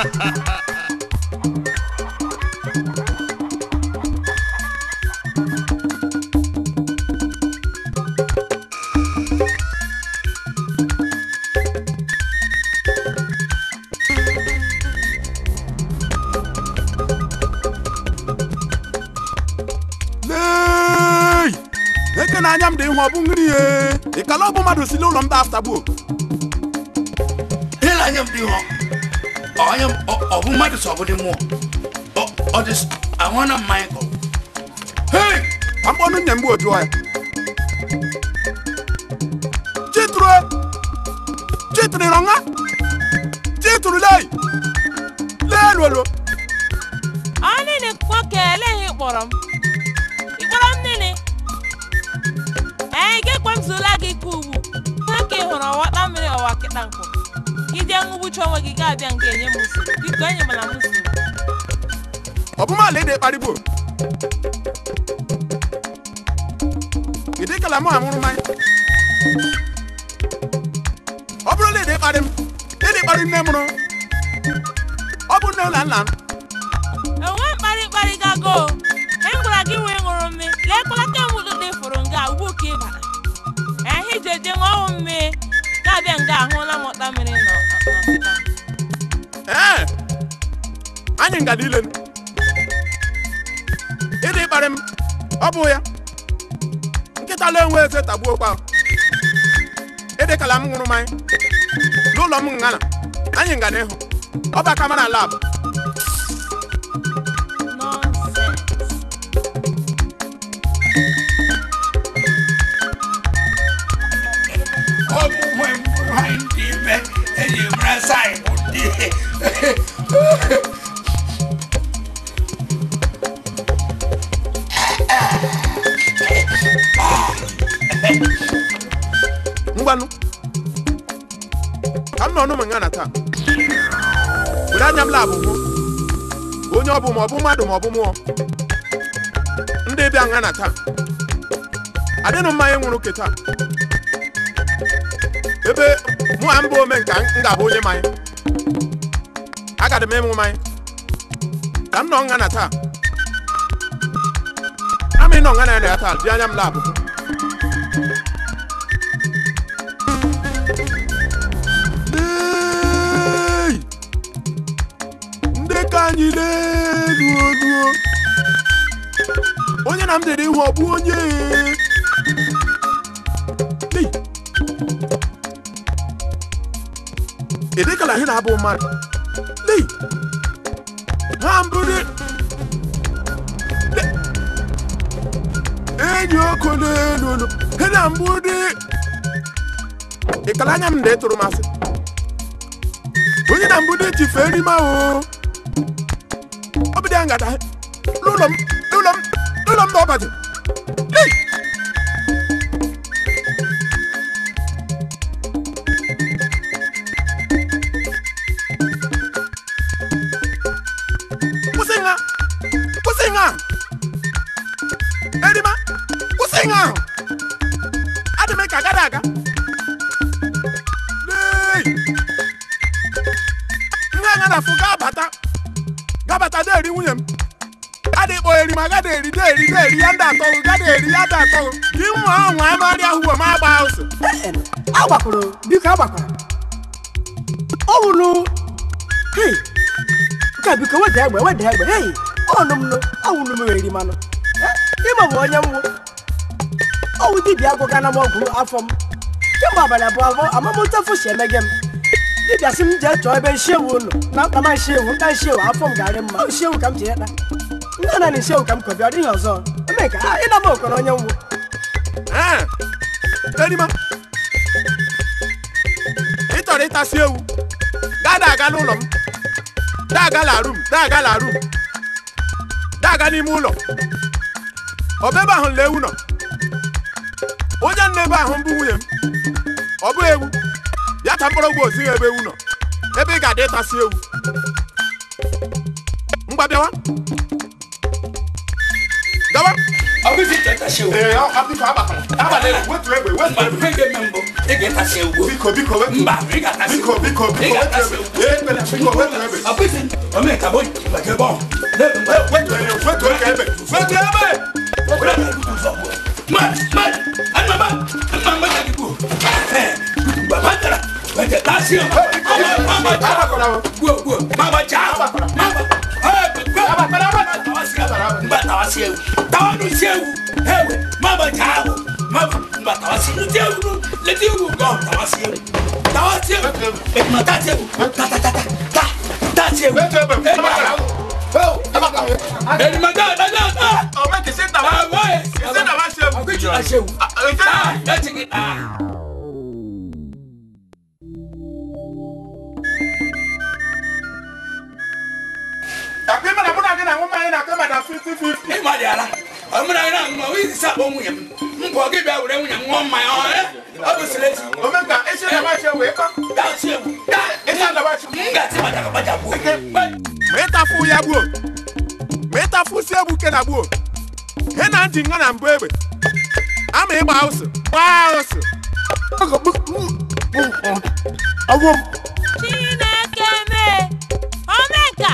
lee eke na anya m dị ihu ọ bụ nri ye ịkala ọ bụ mmadụ si n'ụlọ m da afta gbuo Hele anya m dị hɔ. Ɔnya m ɔ ɔbo mmadụ sọ ọbụdị mmụọ. Ɔ ọ dị s- ahụ na mmanya kọ. Hey! ka m kpọnụ nne m bụ otu ya chituru chituru ịrọnga chituru lei lee lolo ọ nini nwoke eleghị kpọrọ m ịkpọrọ m nini ee ike kpamzula gị ka ugbu nwoke ị hụrụ ọwata mmiri ọwa kịta nkụ ije ṅụgbucha onwe gị ga-abịa nke enye m nsogbu biko enyemala m nsogbu ọbụmala ede kparịgbo ịdị kala mụ amụrụ mmanya ọ bụrụ na ede kparị m ede kparị nne mụrụ ọ bụ nne na nna m enwe mkparị mkparị gago e gwara gị wee ṅụrụ mmiri lekwala kemgbe dị fụrụ nga ugbu ka ịba ehe ije je ṅụọ mmiri ga-abịa nga ahụla m ọta mmiri nọ n'ọkịta ee anyị nga niile ịdị kparị m ọ bụ ya nkịta la enwe eze tagbuo kwa ịdị kala m ṅụrụ mmanya n'ụlọ m ngana anyị nga n'ihu ọ bụ aka mara lab nọnsens Ọ bụ nwe m nwanyị dị ime eji mara saị bụ dị. ngwanụ ka m nọ ọnụ m ngana taa were anya m labụ hụ onye ọ bụ ma ọ bụ mmadụ ma ọ bụ mmụọ ndị bịa ngana taa adịnụ mmanya nwụrụ ke taa ebe mụ a mbụ ome nka m ga-abụ onye mmanya agadị m ịṅụ mmanya ka m nọ ngana taa ama ịnọ ngana ya taa dị anya m labụ hụ Hey! ndị ka anyị n'elu olu onye na m dere ihu ọ bụ onye Hey! edekala ihe na-abụ mmadụ Hey! ha mbụrụ Le- enyi ọkụ n'elu olu he na mbụ dị ịkala anya m dị tụrụ masị onye na mbụ dị ji fee n'ime ahụ ọ bụ dị ya ngata n'ụlọ m n'ụlọ m n'ụlọ m na ọbaji Hey! kwụsị nha kwụsị nha erima kwụsị nha ahụ adị m ka agada aga Hey! nne anya na afụ ga-abata gabata da-eri nwunye m gada ịkpọ eri ma gada eri da-eri da-eri ya ndị atọghụ gada eri ya da atọghụ gị nwa ahụ nwa amarị ahụ ma agba ụsụ agbakwara biko agbakwara ọ wụrụ hei nke a biko weda egbe weda egbe hei ọnụ m nụ ọwụrụ m eri manụ ịma bụ onye mwụ ọwụ dibịa agwụgana m ọgwụ afọ m kemgbe abalị abụọ abụọ amamụtafu si emege m dibịa sị m jee chọọ ebe nsiewu ụlọ na mkpa ma nsiewu nka nsiewu afọ m ga-arị mma Ọ nsiewu ka m ji ịta nne na nsiewu ka m kọbịa ọ dịghị ọzọ eme ka ịna m okoro onye mwụ ee erima ị chọrọ ịtasị ewu gada aga n'ụlọ m daga la rum daga la rum daga n'ime ụlọ ọbebe ahụ lee ewu nọ onye nna ebe ahụ mbụ nwunye m ọ bụ ewu ya ka mkpọrọgwụ ozighị ebe ewu nọ ebe ị ga-adị ịtasị ewu ngwa bịawa gawa ọ bụ isi chọtasị ewu ee ọ biko agbakọrọ abalị wetu egbe wetu mba egbe ihe ga-eme mbụ ị ga-etasị ewu biko biko wetu mba ị ga-atasị biko biko ị biko wetu ga-atasị egbe ewu ee ekpere biko wetu egbe ọ bụ isi omeka bụ ịgbaje bọọ wetu egbe wetu oke egbe wetu egbe agbakọrọ o wetu egbe agbakọrọ o ọmọ kìí ṣe tàwa kìí ṣe tàwa ṣe ewu àpé mẹ́ta múnà kí náà wọ́n máa ń nà pé mẹ́ta fifty fifty. ịma dị ala ọmụna gị na mma wee isi akpọ nwunye m mpọ gị bịa were nwunye m ṅụọ mmanya ọ eh? ọ bụ sileti omeka esi tàwa ṣe ewu ịkọ dachi egwu esi tàwa ṣe. m ga-ati gbadaga gbadagbuo mẹ́ta fún ya gbó mẹ́ta fún sí ewu kẹ́ na gbó he na ntị nga na mbụ egbe ama ịgba haụsụ gbaa haụsụ ọgwụ m chineke mee omeka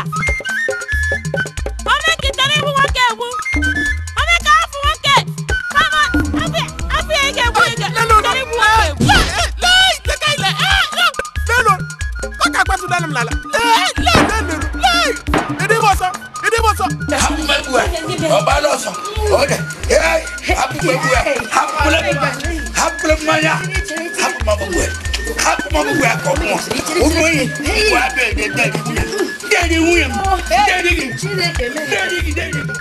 omeka chọrọ igbu nwoke egbu omeka afụ nwoke kama afọ afọ ya ga-egbu ege chọrọ igbu nwoke egbu lelo ọka kpatụ dana m n'ala lelo ịdị m ọsọ ịdị m ọsọ hapụ egwu a ọba n'ọsọ ọdẹ hapụ egwu a hapụla hapụla mmanya hapụ ma gbogbo hapụ ma gbogbo akọ mụọ ụmụ enyi ụmụ abịa ede ndị nwunye ndị adị nwunye m ndị adị gị ndị adị gị ndị adị gị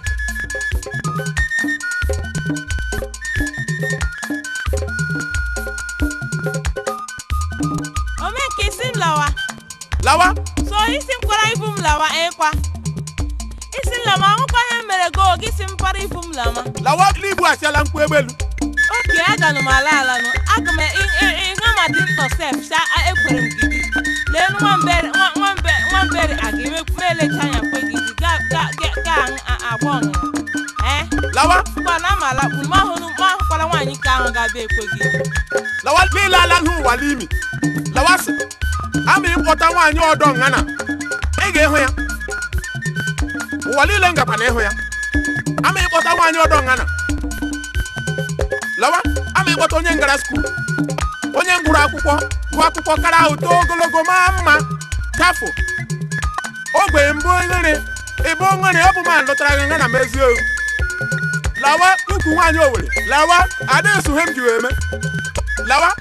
omeka isi m lawa lawa so isi m kwara ibu m lawa ịkwa isi m lama ahụkwa ihe m mere go gị si m kwara ibu m lama lawa n'ibu achịala mkpu egbelu oke aganụ m ala ala nụ aga m ịṅụ ma dị ntọ sef sha ekwere m gidi lee nwambere nwa- nwambe- nwambere aga emelecha anya kwe gidi ga ga- ga- ga aṅụ- agba ọṅụṅụ ee lawa ngwa na ama alakpu ma ahụ ma ahụkwara nwaanyị ka ahụ ga-abịa ekwe gidi lawa niile ala n'ụwa n'imi lawa sị ama ịkpọta nwaanyị ọdọ ngana ị ga-ịhụ ya ụwa niile ngakwa na ịhụ ya ama ịkpọta nwaanyị ọdọ ngana lawa ama ịkpọta onye ngara skuul onye ngụrụ akwụkwọ gụọ akwụkwọ kara ahụ too ogologo maa mma chafụ ogbe mbụ nri ịbụ nri ọ bụ ma lụtara gị ngana mezie o lawa ukwu nwaanyị owere lawa adịghị he m ji wee mee lawa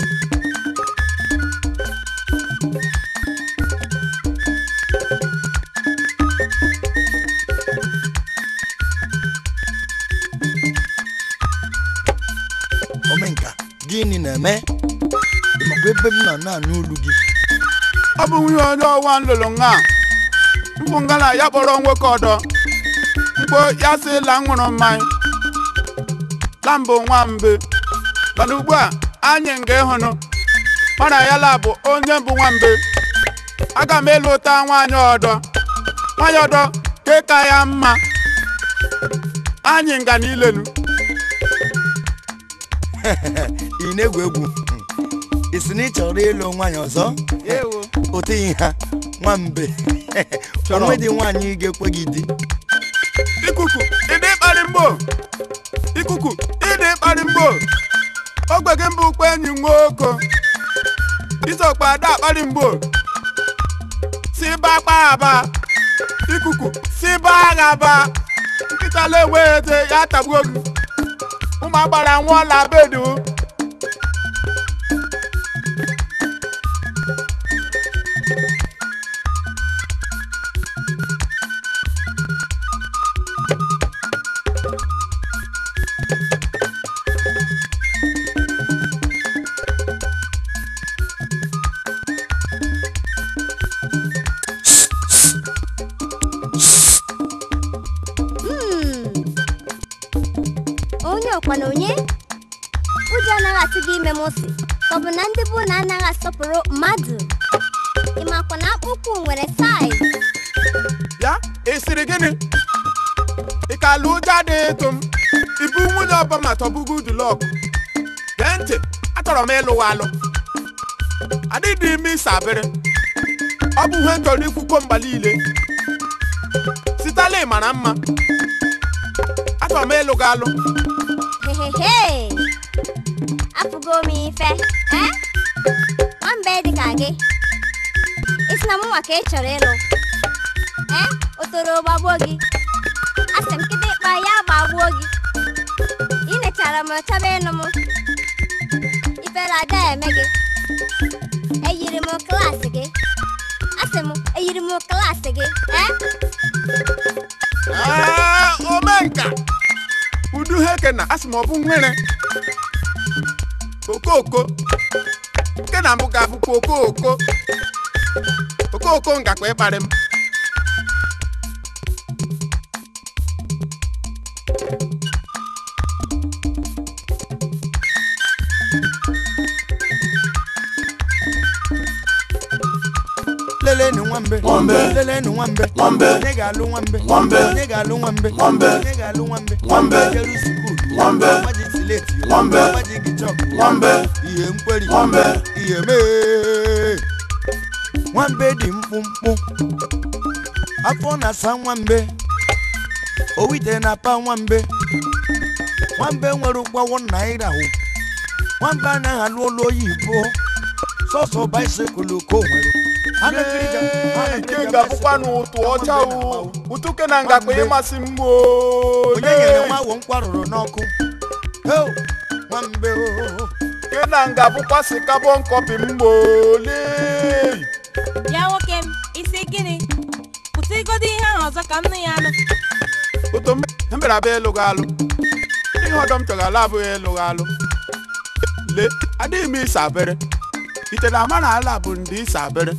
omenka gịnị na-eme makwa ebe m nọ na-anụ olu gị ọ bụ nwunye onye ọwa nlụlụ nga mkpụ ngala ya kpọrọ nwoke ọdọ mkpo ya sị la ṅụrụ mmanya lambụ nwambe mana ugbu a anyị nga ịhụnụ mana ya la bụ onye mbụ nwambe aga m elu ụta nwaanyị ọdọ nwaanyị ọdọ ke ka ya mma anyị nga n'ilenu ị na-egwu egwu ị sị na ị chọrọ ịlụ nwaanyị ọzọ oteghị ha nwambe onwe dị nwaanyị ga-ekwe gị di ikuku ịdị ịkparị mgbo ikuku ịdị ịkparị mgbo ogbe gị mbụ ukpe enyi nwoke isokpa ada akparị mgbo si ba kpa aba ikuku si ba agha ba nkịta la-enwe eze ya tagbuo gị ụmụ agbara nwụọla bedu onye ọkwa na onye ụjọ anaghị atụ gị ime mụsị ka ọ bụ na ndị bụ na anaghị asọpụrụ mmadụ ịmakwa na akpụkpọ nwere saiz ya ị sịrị gịnị ị ka alụ ụjọ adịghị ịtụ m ibu ọba ma tọbugo udulọk gee ntị achọrọ m ịlụwa alụ adịdị ime ịsa abịrị ọ bụ ihe chọrọ ikwukwo mgba niile sitala mara mma achọrọ m ịlụ gị alụ hehehe afụgo m ife eh? nwambe dịka gị isi na mụnwa ka ị chọrọ ịlụ eh? o toro gbagbuo gị asị m kịtịkpa ya gbagbuo gị ị nechara m chọba ịnụ m ifere ada eme gị eyiri m klaasị gị asị m eyiri m klaasị gị eh? Ee, omenka udu heke na asị m ọ bụ nwere okoko nke na mbụ ga-abụkwa okoko okoko ngakwa ịkparị m lelenu nwambe Nwambe. lelenu nwambe Nwambe. onye ga-alụ nwambe Nwambe. onye ga-alụ nwambe Nwambe. onye ga-alụ nwambe Nwambe. jeru sukulu Nwambe. maji sileti Nwambe. maji gichọk Nwambe. ihe mkweri Nwambe. ihe mee nwambe dị mkpụmkpụ afọ na-asa nwambe owite na-apa nwambe nwambe nwere ụgwọwọ naira hụ nwambe anaghị alụ ụlọ oyibo sọsọ baisikụl ka o nwere Ha na-ekirija, ha nke na-ekirija ga-abụkwa baisikụl. n'ụtụ ọcha o Nwambe ụtụ ke na ngakpa Nwambe. ịmasị m o onye nyere nwa ahụ nkwa rụrụ n'ọkụ Heo, nwambe o ke na ngabụkwa si kabọn kọpị m ole ya nwoke m isi gịnị pụta igodo ihe ahụ ọzọ ka m nụ ya anụ oto m mbere abịa ịlụ gị alụ ihe ọdọ m chọgara abụghị ịlụ gị alụ lee adịghị m ịsa abịrị ite na ama na ala bụ ndị ịsa abịrị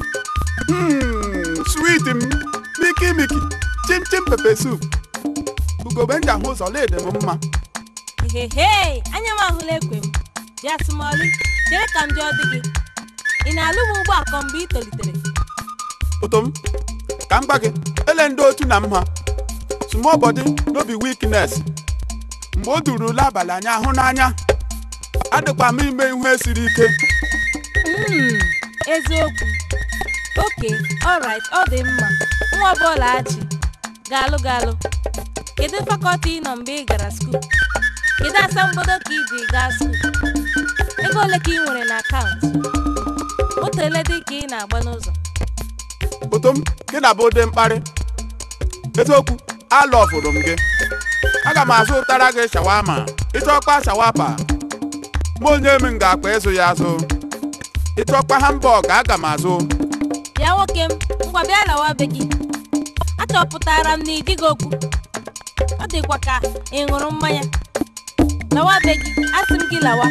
Hmm, sweet m miki miki chim chim pepe soup ugobe nji ahụ ụzọ leede m mma hehe anya m ahụla ekwe m ji asụmọlụ chere ka m jụọ dị gị ị na-alụ m ugbu a kọ mgbe ị tolitere oto m ka m gwa gị ele ndị otu na mma small body no be weakness mgbe o duru ule abalị anyị ahụ n'anya adịkwa m ime ihe siri ike Mm, eziokwu oke alright ọ dị mma nwa ọbụla achị galụ galụ kedu fakọlti ị nọ mgbe ị gara skuul kedu asambodo ka iji gaa skuul ego ole ka ị nwere na akaụntụ moto ole dị ka ị na-agba n'ụzọ oto m gị na bụ dị mkparị eziokwu alọfụrụ m gị aga m azụ ụtara gị shawama ịchọkwa shawapa mụ onye m ga-akpa ịzụ ya azụ ịchọkwa hambọg aga m azụ bịa nwoke m ngwa bịa lawa be gị achọpụtara m na ị dịghị okwu ọ dịkwa ka ị ṅụrụ mmanya lawa be gị asị m gị lawa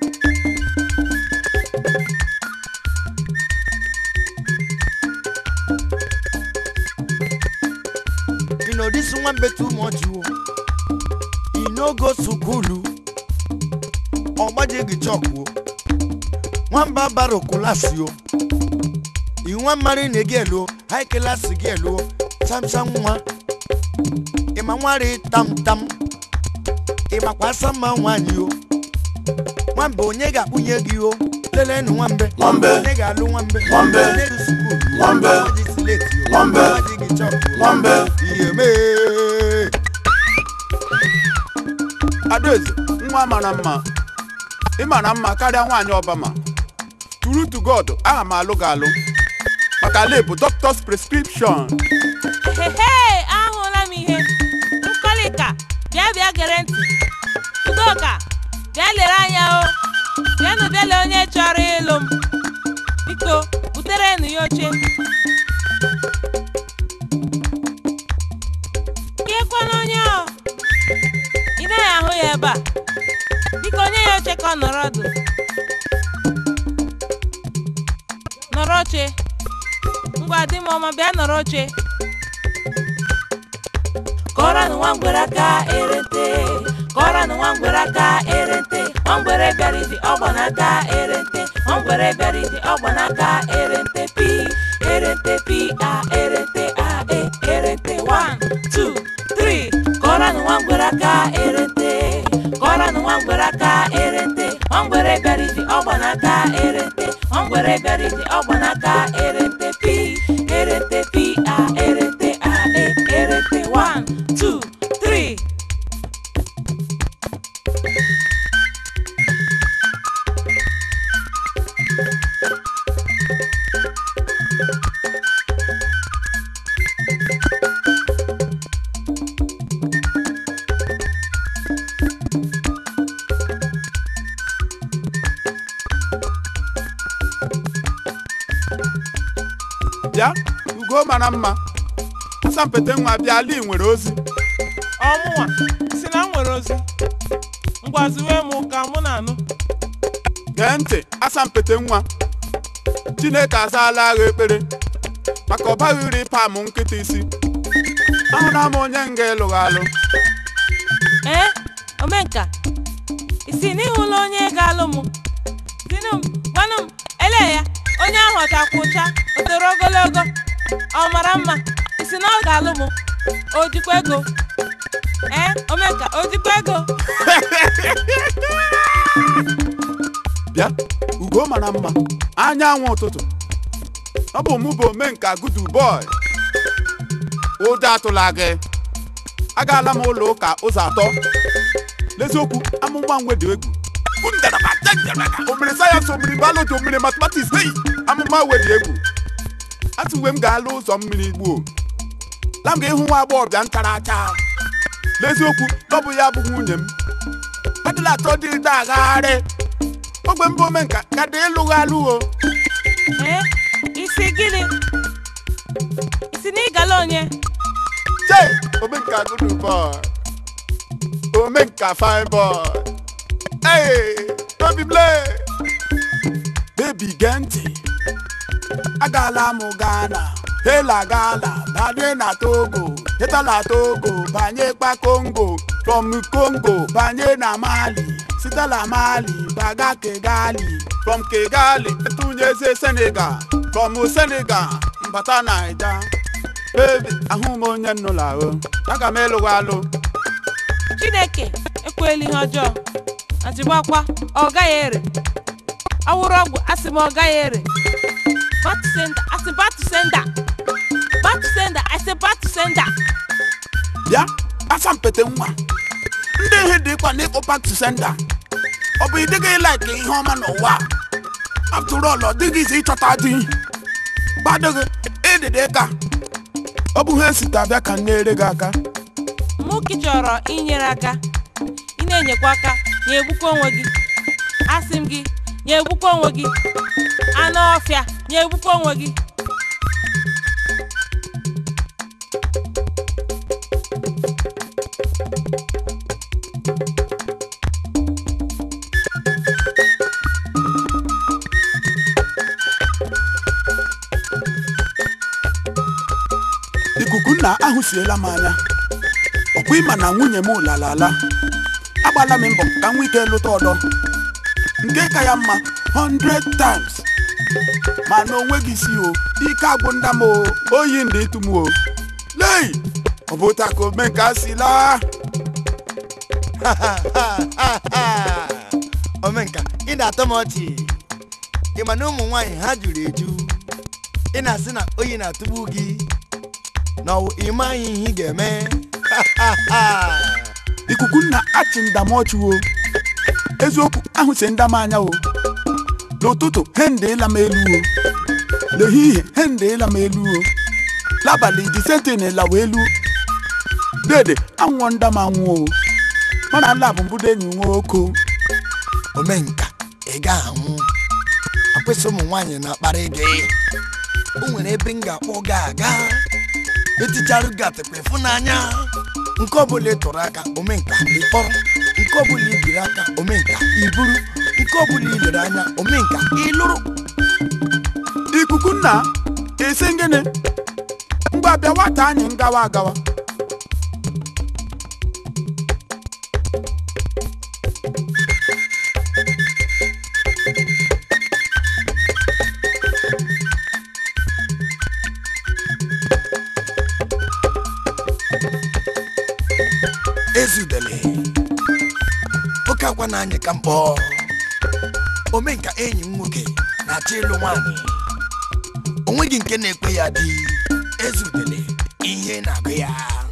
You know this nwambe too much o e no go sukulu ọgbaji gị chọkụ o nwamba bara kulasi o inwa mmari na gị elu o high class gị elu o chamcham nwa ịma nwari tam tam ịmakwa asa mma nwaanyị o nwambe onye ga-akpụnye gị o lelenu nwambe Nwambe. onye ga-alụ nwambe Nwambe. onye dị sukulu Nwambe. ọgbaji sileti o Nwambe. ọgbaji gị chọkụ o Nwambe. ihe mee adaeze nwa mara mma ị mara mma karịa nwaanyị ọbama turu to god aha m alụ gị alụ maka lebụ doctor's prescription Ehehe, ahụla m ihe nkọlịka bịa bịa gere ntị udoka bịa lere anya o bịanụ bịa lee onye chọrọ ịlụ m biko buterenụ ya oche kekwana onye ọ ị naghị ahụ ya ebe a biko nye ya oche ka ọ nọrọ ọdụ nọrọ oche ngwa di m ọma bịa nọrọ oche kọranụ nwa ngwere aka erente kọranụ nwa ngwere aka erente nwa ngwere bịara iji ọgba n'aka erente nwa ngwere bịara iji ọgba n'aka erente pi erente pi a erente a e erente 1 2 3 kọranụ nwa ngwere aka erente ugo mara mma asampete nwa bịala ị nwere ozi ọmụnwa si na m nwere ozi ngwaziwe m ka mụ na-anụ gee ntị asampete nwa chineke azaala agha ekpere maka ọ baghị iri pam nkịta isi ahụra m onye nga ịlụghị alụ ee omenka isi n'ịhụla onye ga-alụ m dinu m gwanụ m ele ya onye ahụ ọchakwa ụcha o toro ogologo ọ mara mma isi na ọ ga-alụ m o jikwa ego ee omenka o jikwa ego bịa ugo mara mma anyanwụ ụtụtụ ọ bụ mụ bụ omenka gudu bọị ụjọ atụla gị agaala m ụlọ ụka ụzọ atọ n'eziokwu amụma nwe dị egwu omere sayensị omere biology omere mathematics hei amụma nwe dị egwu atụwe m ga-alụ ụzọ mmiri gbuo la m ga-ịhụ nwa agbọghọbịa ntara acha n'eziokwu ọ bụ ya bụ nwunye m adịla atọ dị dagharị ogbe mbụ omenka ka dị ịlụghị alụ o ee isi gịnị isi na ịgala onye Jay, Omenka good boy. Omenka fine boy. Hey, baby play. Baby Genti. Agala m Ghana. Hela Ghana. Banye na Togo. Heta na Togo. Banye kwa Congo. From Congo. Banye na Mali. Sita na Mali. Baga Kigali. From Kigali. Etunyeze Senegal. From Senegal. Mbata Naija. Baby, ahụ m onye nnụlọ ahụ aga m ịlụghị alụ chineke ekwela ihe ọjọọ achịgbakwa ọ gaghị ere awụrụ ọgwụ asị m ọ gaghị ere batusenda asị batusenda batusenda asị batusenda bịa asampete nwa ndị ihe dịkwa n'ịkpụ back to sender ọ bụ ịdịghị ịlaịka ihe ọma n'ụwa after all ọ dịghị izi ịchọta di gbadịghị ịdịdị ka ọ bụ ha esite abịa ka m na-ere gị aka mụ ka ị chọrọ inyere aka ị na-enyekwa aka na-egbukwa onwe gị asị m gị na-egbukwa onwe gị anụ ọfịa na-egbukwa onwe gị ikuku nna ahụsiela m anya ọkwa ịma na nwunye m lalala agbala m mbọ ka m nwee ike lụta ọdọ nke ka ya mma 100 times ma na onweghị isi o ike agwụ nda m o oyi ndị ịtụ m o lei ọ bụ taa ka omenka si laa omenka ị na-atọ m ọchị ị ma na ụmụ nwaanyị ha juru eju ị na-asị na oyi na-atụgbu gị na ọwụ ime anyị ihe ị ga-eme ikuku nna achị ndamọchụ o eziokwu ahụsi ndam anya o n'ụtụtụ hende ịla m elu o n'ehihie hende ịla m elu o l'abalị disentin lawa elu dede anwụọ ndam anwụ o mana nla bụ mbudo enyi nwoke omenka ị ga-anwụ akwụsị ụmụ nwaanyị na-akparị gị o nwere ebe m ga-akpọ gị aga eticharụ gị atịkwa ịfụnanya nke ọbụla ị tụrụ aka omenka ịkpọrọ nke ọbụla i biri aka omenka iburu nke ọbụla i lere anya omenka ịlụrụ ikuku nna esi gịnị ngwa bịa nwata anyị ngawa agawa ezudele oke akwa na anyị ka mkpọ omenka enyi m nwoke na-achọ ịlụ nwaanyị onweghị nke na-ekwe ya dị ezudele ihe na-agụ ya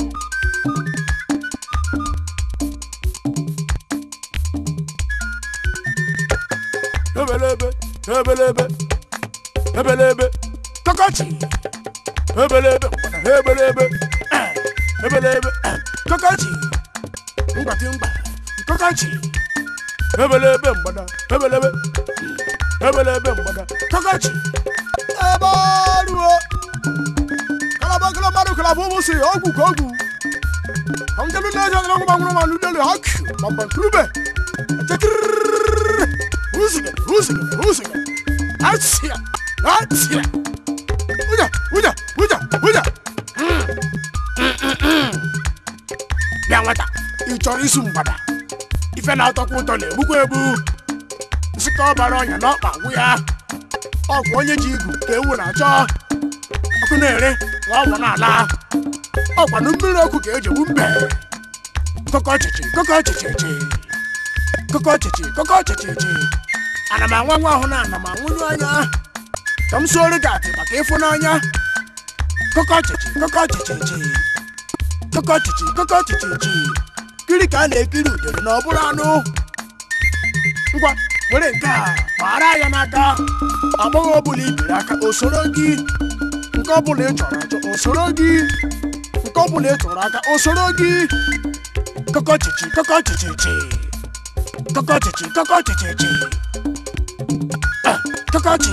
ebelebe ebelebe ebelebe kọkọchi ebelebe mgbada ebelebe eh, ebelebe eh, kọkọchi mgbati mgba kọkọchi ebelebe mgbada ebelebe ebelebe mgbada kọkọchi ebe ọrụ o bụ ụbụsị ọgwụ ka ọgwụ ka m jelu leje ọdịna ọgwụ gbanwụrụ ma lulele ha kụ ma mba nkurube chetiriri uzige uzige uzige atịa atịa ụja ụja ụja ụja bịa nwata ị chọrọ isu mgbada ife na-atọkwa ụtọ na-egbukwa egbu nsị ka ọ bara ọnya n'ọkpa gwụ ya ọgwụ onye ji igu ka ewu na-achọ ọkụ na-ere nwa ọgwụ na-ala ọkwanụ mmiri ọkụ ka eji egbu mbe kọkọ ọchịchị kọkọ ọchịchịchị kọkọ ọchịchị kọkọ ọchịchịchị ana m anwa nwa ahụ na ana m anwụnye anya ka m suoro gị atị maka ịfụnanya kọkọ ọchịchị kọkọ ọchịchịchị kọkọ ọchịchị kọkọ ọchịchịchị kiri ka a na-ekiri udere na ọ bụrụ anụ ngwa were nke a gbara ya n'aka agbọghọ ọbụla ibiri aka o soro gị nke ọbụla ị chọrọ achọ o soro gị nke ọbụla ị tụrụ aka o soro gị kọkọ chichi kọkọ chichichi kọkọ chichi kọkọ chichichi Ah, kọkọ chi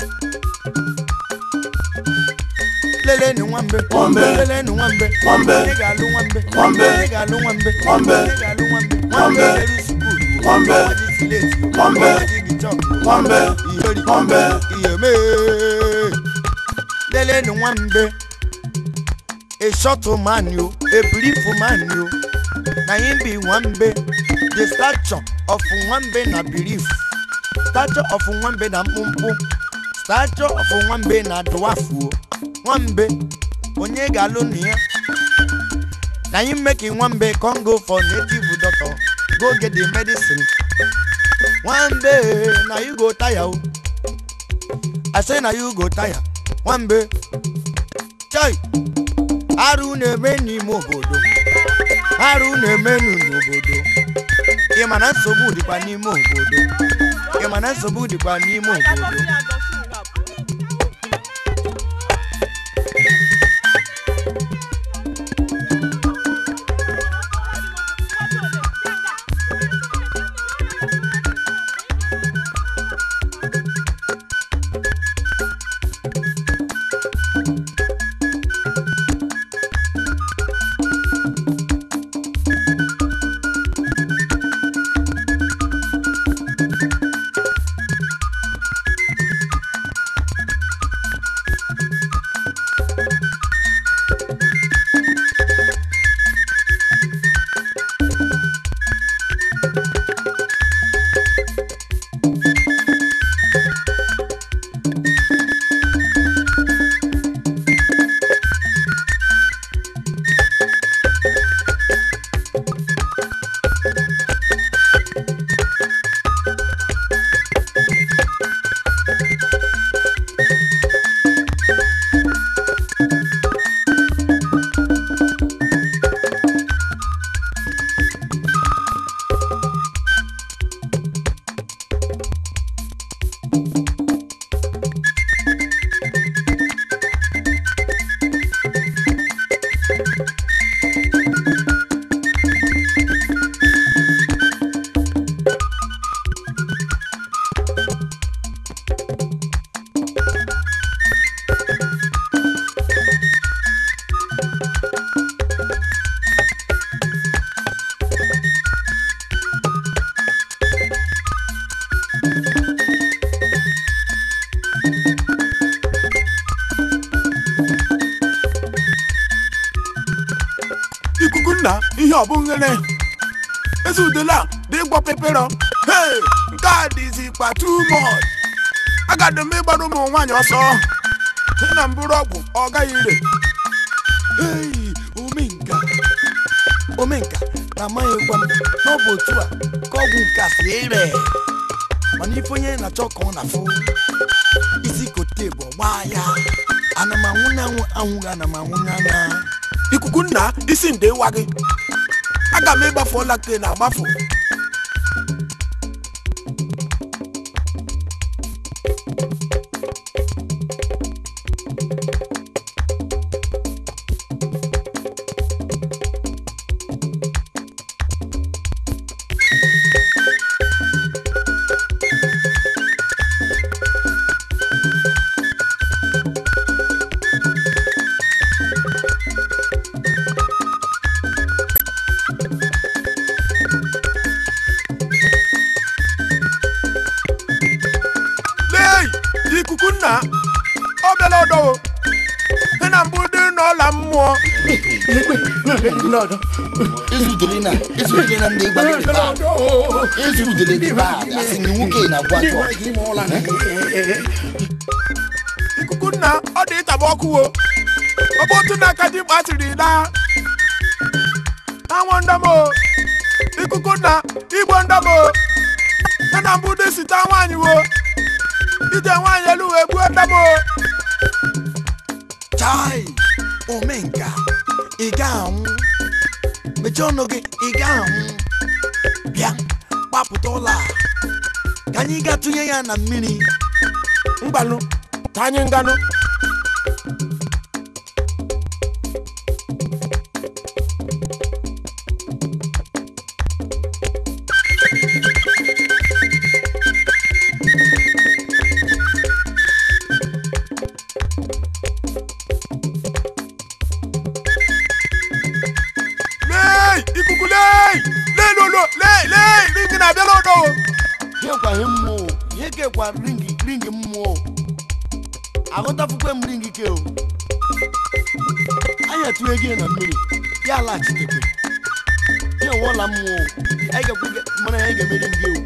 lelenu nwambe Nwambe. lelenu nwambe Nwambe. onye ga-alụ nwambe Nwambe. onye ga-alụ nwambe Nwambe. onye ga-alụ nwambe Nwambe. eru sukulu Nwambe. ọmaji sileti Nwambe. ọmaji gichọpụ Nwambe. iyeri Nwambe. ihe mee lelenu nwambe a short man yo a brief man yo na him be nwambe the stature of nwambe na belief stature of nwambe na mkpụmkpụ stature of nwambe na dwafuo nwambe onye ga-alụ na ya na him make nwambe come go for native doctor go get the medicine nwambe na you go tire o i say na you go tire nwambe chai arụ na-eme n'ime obodo arụ na-emenu n'obodo ị ma na nsogbu dịkwa n'ime obodo ị ma na nsogbu dịkwa n'ime obodo ikuku nna ihe ọ bụ nghere ezi udela dị ịgbọ pepero hei nke a dịzikwa too much agado m ịgbara ụmụ nwaanyị ọsọ si na mbụrụ ọgwụ ọ gaghị ire Hey, omenka omenka na amaghịkwa m na ọ bụ otu a ka ọgwụ nke a si ire mana ife onye na-achọ ka ọ na-afụ isi kote bụ ọgba ya ana m anwụ na anwụ anwụghị ana m anwụ na anya ikuku nna isi nde ịwa gị aga m ịgbafu ọla ke na agbafu ezudere na ezudere na ndị gbara dị bad ezudere dị bad asị na nwoke na-agwa atọ ikuku nna ọ dị ịtaba ọkụ o ọbụ otu na aka ji mkpasiri na anwụ ndamo ikuku nna igbo ndamo ya na mbụ dị site nwaanyị wo ije nwaanyị elu wee gbuo ndamo chai omenka ị ga-anwụ mechie ọnụ gị ị ga-anwụ bịa gbapụta ụlọ a ka anyị gaa tụnye ya na mmiri mgbanụ ka anyị nganụ lee ikuku lee lee lolo lee lee ringi na-abịala odo o ihe kwa ihe mmụọ ihe kekwa ringi ringi mmụọ aghọtafukwe m ringi ke o anyị atụnye gị na mmiri ya alaghachitekwe ihe nwụọla mmụọ anyị ga-ekwe mara ya anyị ga-emeri gị o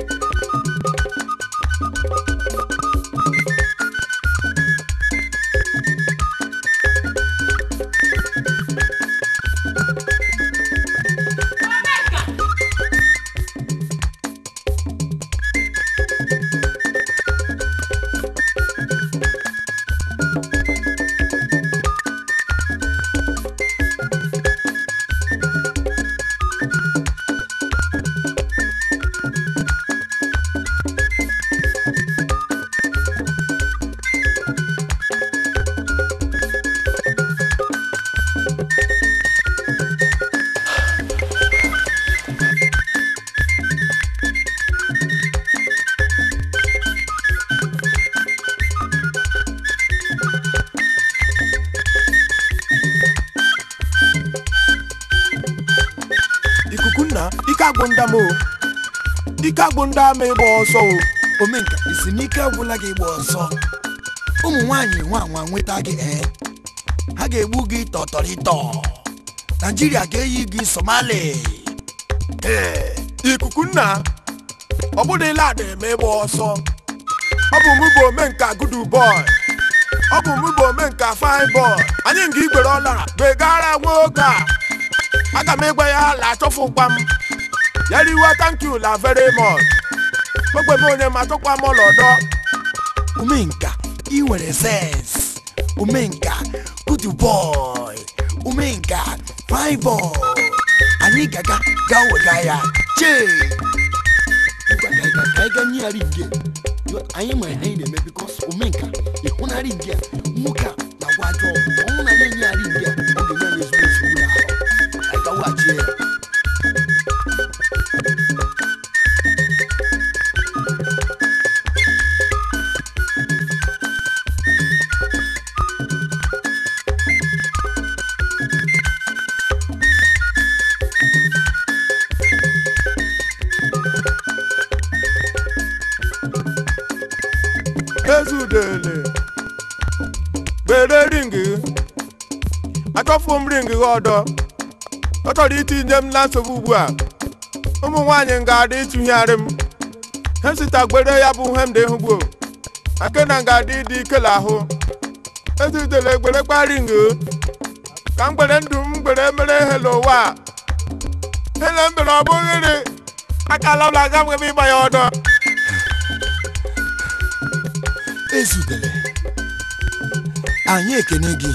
ikuku nna ike agwụ ndam o ike agwụ ndị ama ịgba ọsọ o omenka isi n'ike agwụla gị gba ọsọ ụmụ nwaanyị nwa nwa nweta gị ee ha ga-egbu gị tọtọrịtọ naijiria ga-eyi gị somali ee ikuku nna ọ bụdịla ada eme ịgba ọsọ ọ bụ mụ bụ omenka gudu bọị ọ bụ mụ bụ omenka fine bọị anyị nga igbere ọlara begara nwoke a aga m ịgwa ya la achọfụkwa m ya riwa thank you la very much ogbe m onye ma tụkwa m ọlọdọ omenka ị nwere sens omenka good boy omenka fine boy anyị gaga ga wega ya chee Ngwa ka anyị ga- ka anyị ga nyegharị nge anyị ma ihe anyị na-eme bikos omenka ịhụnarị nge a nwoke a na-agwa ajọ ọgwụ ọnwụ na anyị enyegharị nge a ọ ga-enye anyị ezigbo nsogbu n'ahụ anyị gawaghachie ya ezudele gbere ringi achọfụ m ringi gị ọdọ ọ chọrọ itinye m na nsogbu ugbu a ụmụ nwaanyị ga-adị ịtụgharị m he sita gbere ya bụ ihe m dị hụgbuo akena ga-adị ịdị ikele ahụ ezudele gbere gba ringi ka m gbere ndụ m gbere mere hele ụwa a. hele m bere ọ bụghịrị akala ụlọ aga m ebe ịgba ya ọdọ ezudere anyị ekene gị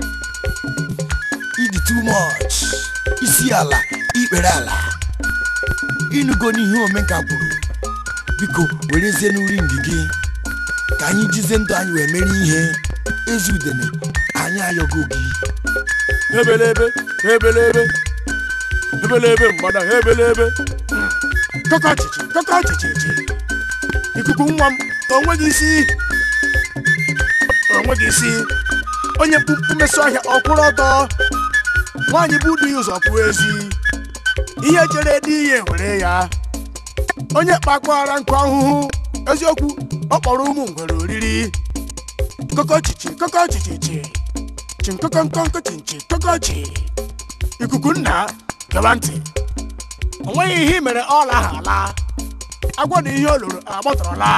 ịdị too much isi ala ikpere ala ịnụgo n'ihe omenka kwuru biko werezie n'uri ngị gị ka anyị jizie ndụ anyị wee mere ihe ezudene anyị ayọgo gị ebelebe ebelebe ebelebe mgbada ebelebe kọkọ ọchịchị kọkọ ọchịchị ikuku nwa m onweghị isi onweghị isi onye mkpumkpu mesụ ọhịa ọkwụrụ ọtọ nwaanyị bụ dị ụzọ pụọ ezi ihe chere dị ihe were ya onye kpakwara nkụ ahụhụ eziokwu ọ kpọrọ ụmụ ngwere oriri kọkọ ọchịchị kọkọ ọchịchị chi nkọkọnkọnkọ chinchi kọkọchi ikuku nna gaba ntị o nweghị ihe i mere ọla ahụ ala agwọ na ihe o loro agbatọrọla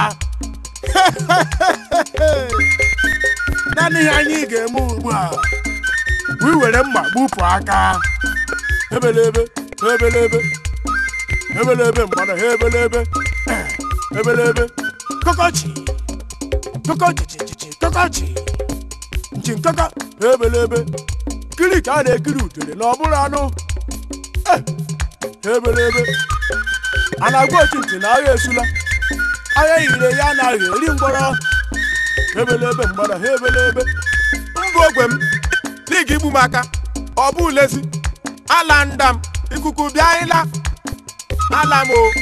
naanị ihe anyị ga-eme ugbu a bụ iwere mma gbupụ aka ebelebe ebelebe ebelebe mgbada ha ebelebe ebelebe kọkọchi kọkọchichichichi kọkọchi nchi nkọkọ ebelebe kiri ka a na-ekiri utere na ọ bụrụ anụ Eh, ebelebe a na-agwa ochi ntị na agha esula agha yire ya anaghị eri mgbọrọ ebelebe mgbada ha ebelebe mbụ ogwe m n'ịga igbu m aka ọ bụ lezi ala ndam ikuku bịa ịla ala m o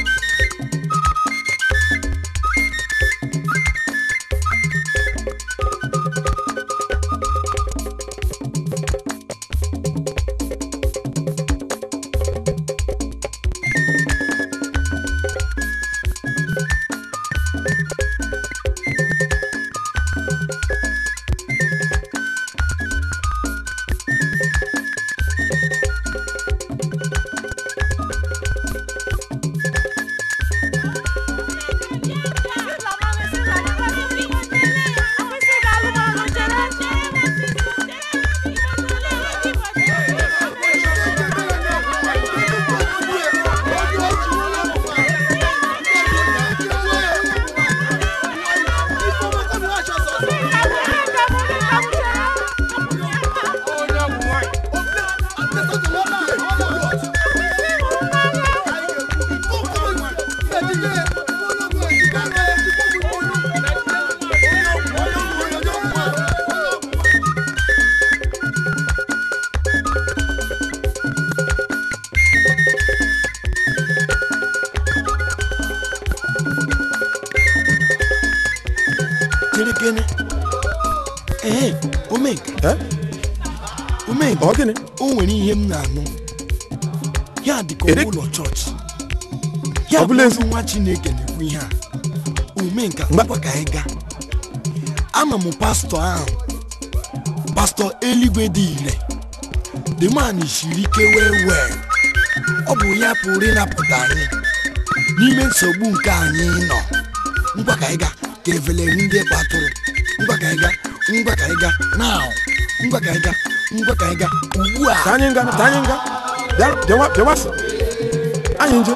chere gịnị ee omek Eh? omek ọ gịnị o nwere ihe m na-anụ ya dị ka Ede- ụlọ chọọchị ya Ọ bụ bụla ezi- nwa chineke na-ekwu ihe a omenka Mgba- ngwa ka anyị gaa ama m pastọ ahụ pastọ eluigwe dị ire the man siri ike wee wee ọ bụ ya pụrụ ịnapụta anyị n'ime nsogbu nke anyị nọ ngwa ka anyị gaa ka efele ndị kpatụrụ ngwa ka anyị gaa ngwa ka anyị gaa now ngwa ka anyị gaa ngwa ka anyị gaa ugbu a ka anyị nga ka anyị nga bịa bịawa bịawasị anyị nje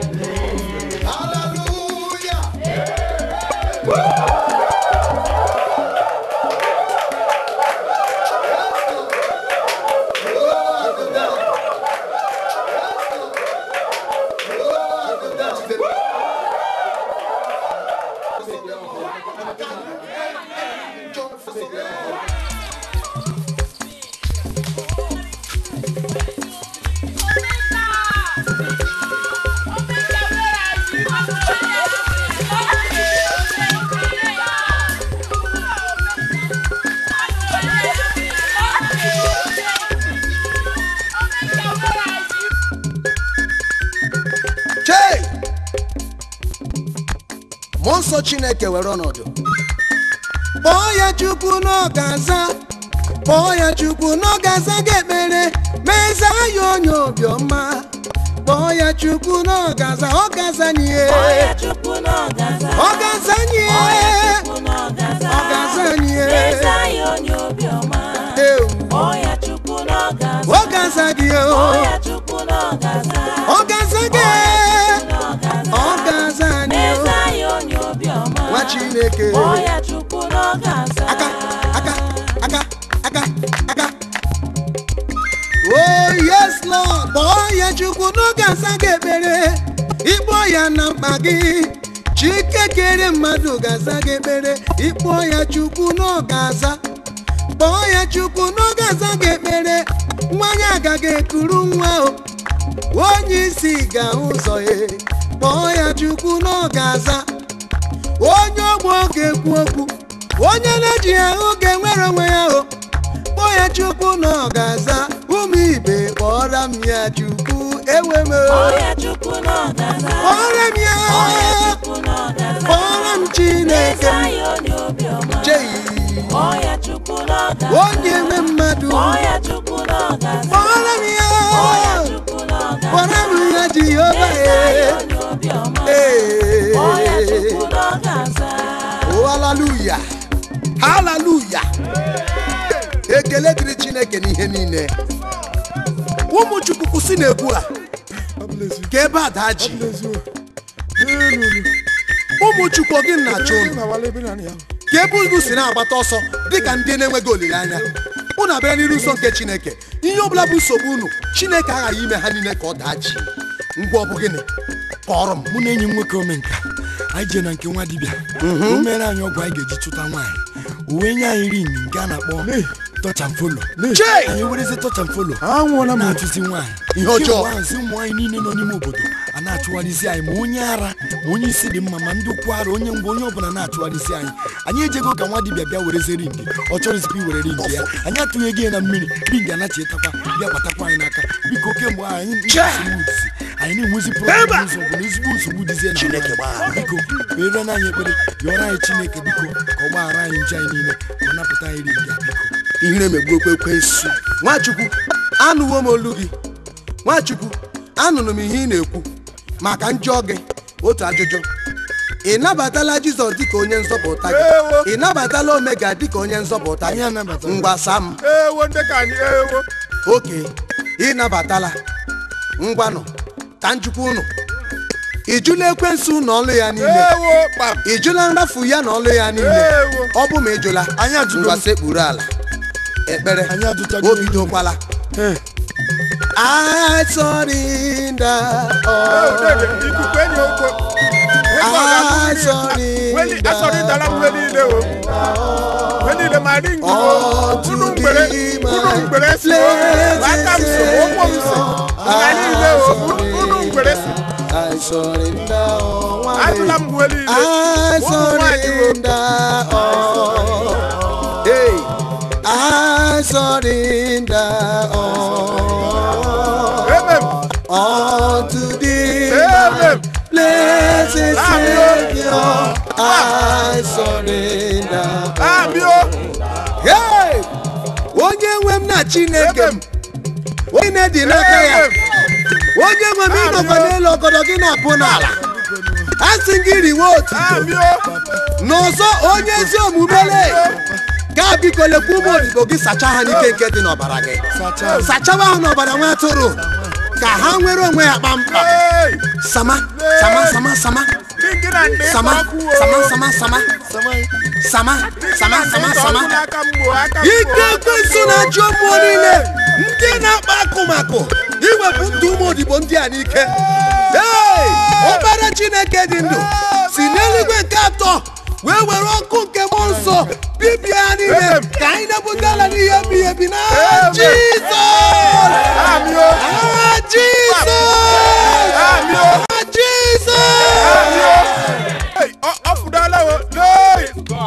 chei mmụọ nsọ chineke were ọnọdụ kpọọ ya chukwu n'ọgaza kpọọ ya chukwu n'ọgaza ga-ekpere meza ya onye obiọma kpọọ ya chukwu n'ọgaza ọgazanye ọgazanye ọgazanye ewu ọgaza gị o ọgaza gị ọgaza anyị o nwa chineke aka aka aka aka aka oh yes lord kpọọ ya chukwu n'oge asa gị ekpere ịkpọ ya na mkpa gị chike kere mmadụ ga-aza gị ekpere ịkpọ ya chukwu n'oge aza kpọọ ya chukwu n'oge aza gị ekpere nwanyị agaghị ekuru nwa o onye isi ga-ahụ ụzọ ya kpọọ ya chukwu n'oge aza onye ogbo ga-ekwu okwu onye na-eji ahụ ga-enwere onwe ya o kpọọ ya chukwu na ọ ga-aza ụmụ ibe kpọọrọ m ya chukwu ewe m o. kpọọrọ m ya kpọọrọ m chineke m chei onye nwe mmadụ kpọọrọ m ya haleluya ekele dịrị chineke n'ihe niile ụmụ chukwu kwụsị na-egwu a ka ebe a daa ji ụmụ chukwu ọ gị na-achọ unu ka ebe unu si na-agbata ọsọ dịka ndị na-enweghị olileanya unu abịara n'iru nsọ nke chineke ihe ọbụla bụ nsogbu unu chineke aghaghị ime ha niile ka ọ daa ji ngwa ọ bụ gịnị kọrọ m mụ na enyi m nwoke omenka anyị jee na nke nwa dibịa o mere anyị ọgwụ anyị ga-eji chụta nwaanyị o wee nye anyị ring nke a na-akpọ touch and follow Chei! anyị werezi touch and follow anwụọla m na-achụzi nwaanyị Ihe ọjọọ. Kemgbe ahụ, sị ụmụ nwaanyị niile nọ n'ime obodo a na-achụgharịzi anyị ma onye ara ma onye isi dị mma ma ndị ụkwụ ara onye mgbe onye ọbụla na-achụgharịzi anyị anyị ejego ka nwa dibịa bịa werezi ringi ọ chọrọzikwa iwere ringi ya anyị atụghị ego ya na mmiri ringi anachitakwa bịa batakwa anyị n'aka biko kemgbe ahụ anyị ndị nsogbu dịzi anyị na-enwezi problem ụzọ bụ na ezigbo nsogbu dịzie na Chineke gbaghara. biko kpere na anyị ekpere yọrọ anyị chineke biko ka ọ gbaghara anyị nje anyị niile ka ọ napụta anyị ringi a biko ihere emegbu ekwensu nwachukwu anụwo m olu gị nwachukwu anụrụ m ihe ị na-ekwu maka njọ gị otu ajụjụ ị nabatala jizọs dịka onye nzọpụta gị Ewo. ị nabatala omega dịka onye nzọpụta Anyị gị anabatala. mgbasa m ewo ndị ka anyị ewo oke ị nabatala ngwanụ ka njikwa unu ị jụla ekwensu na ọlụ ya niile ewo kpam ị jụla nrafu ya na ọlụ ya niile Ewo. ọ bụ ma ị jụla Anyị ajụgo. ngwa sekpuru ala ekpere Anyị ajụchago. o bidokwala I surrender all. Dede, ikuku enyi okwo Ego ọ ga-abụ mmiri. Weli asọrịtala m mgbe niile o mgbe niile ma ringi o Unto unu mgbere thee, unu my mgbere si o blessed ma aka m so ụkwụ m si nga niile o unu- unu mgbere si I surrender all. Nwa ajụla m mgbe niile I ụmụ nwaanyị o surrender all. Hey, I surrender all. emem Unto thee, Amen. my blessed Amen. Savior, I surrender. abịa Hey! onye nwe m na chineke m onye dị n'aka ya onye nwe m ịnọkwa n'elu ọgọdọ gị na-apụ n'ala a sị gị riwe otu abịa n'ọzọ onye ezi omumele gaa biko lekwa ụmụ odibo gị sachaa ha n'ike nke dị n'ọbara gị sachawa ha n'ọbara nwa atụrụ ka ha nwere onwe ha kpamkpam Hey! sama sama sama sama Ringi na ndị sama ọkụ o. sama sama sama sama sama sama sama aka mgbo aka ike mgbo ekwensu na-achụ mmụọ niile ndị na-akpa akụmakụ iwepụ ndụ ụmụ odibo ndị a n'ike Hey! ọkpara chineke dị ndụ si n'eluigwe nke atọ wee were ọkụ nke mmụọ nsọ bibia ha niile ka anyị na-ebute ala n'ihe ebighị ebi na jizọs abịa Ah, jizọs abịa Ah, jizọs Hey, ọ ọ fụdala o Hey!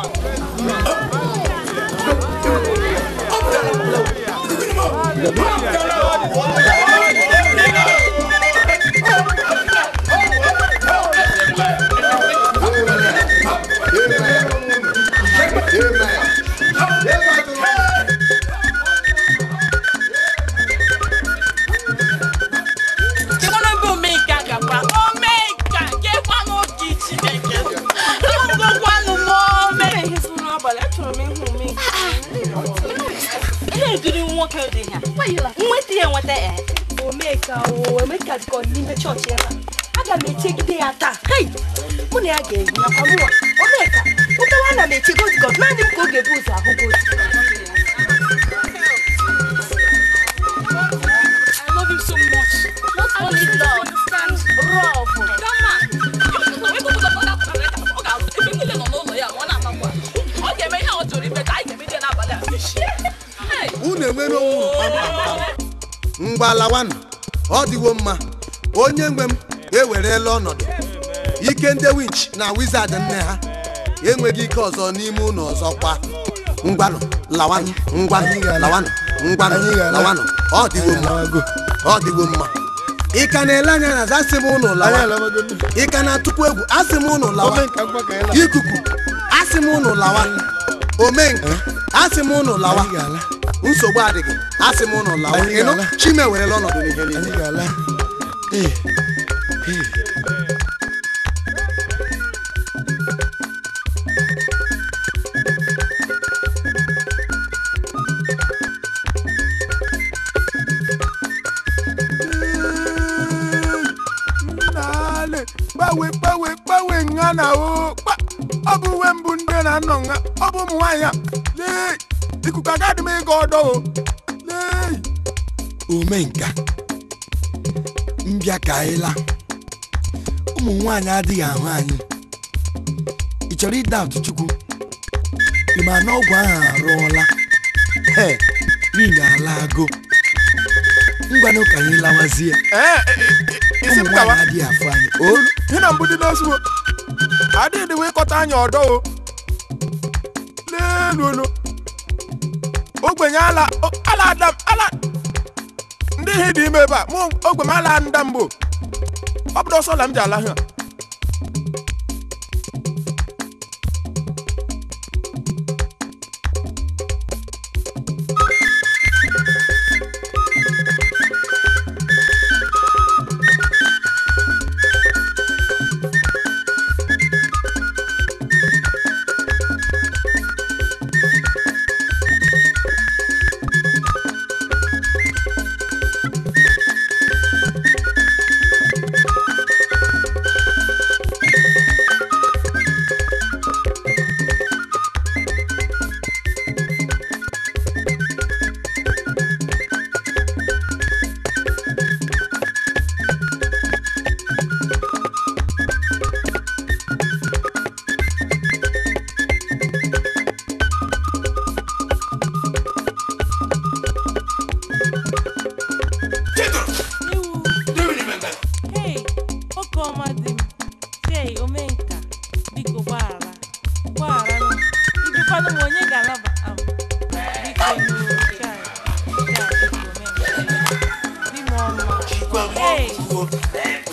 Ịkwana ebe omenka gakwa omenka gekwanụ oge Chineke ngwakwanụ m ome ihe si n'abalị achọrọ m ịhụ omenka ihe ekiri nwoke dị ya nweta ya enweta ya omeka o emeka dịka ọ dị n'ime chọọchị ebe a aga m echegide ya taa hei mụ na ya ga-eyi akwa mụwa omeka ụtawa ana m eche gozgod naanị m ka ọ ga-ebu ụzọ ahụ gozi I love you so much. Not only love, love. Ọ ga-eme ihe ọ chọrọ ime ka anyị ga-eme n'abalị a. Hey! unu enwere onwe unu kpamkpam ngwa lawanụ ọ dịwo mma onye nwe m ewerela ọnọdụ ike ndị winch na wizard nne ha enweghị ike ọzọ n'ime ụlọ ọzọ kwa ngwanụ lawanụ ngwanụ lawanụ ngwanụ Anyị ga-ala. lawanụ ọ dịwo mma ọ dịwo mma ị ka na-ele anya na asị m ụnụ lawa ị ka na-atụkwu egwu asị m ụnụ lawa ikuku asị m ụnụ lawa omenka asị m ụnụ lawa Anyị ga-ala. nsogbu adịghị asị m ụnụ lawa Anyị ịnụ ga-ala. chime werela ọnọdụ n'ihe niile anyị ga-ala ee ee na o kpa ọ bụ uwe mbụ ndị na nọ nga ọ bụ ụmụ nwaanyị a lee ikuku agadị m ịga ọdọ o lee omenka mbịa ka anyị laa ụmụ nwaanyị adịghị ahụ anyị ị chọrọ ịda atụ chukwu ị ma na ọgwụ ahụ arụọla he ring alago ngwanụ ka anyị lawazie ee isi ụmụ m gawa nwaanyị adịghị afụ anyị o hị na mbụ dị n'osuwo adịghị wee kọta anyị ọdọ o leluolu ogbenye ala o- ala adam ala ndị ihe dị ime ebe a mụ ogbe m ala nda mbụ ọ bụrụ ọsọ la m ji ala ha Chedoro, Ewu. dịrị n'ime nga. Hey, oke ọma dị m. Hey, omenka, biko gbaghara. Gbaghara nụ. Ibikwanụ m onye ga-alaba am. Biko nụ, chai. Chai, biko, omenka. Di m ọma. Chikwa m Hey. ọgwụgwọ.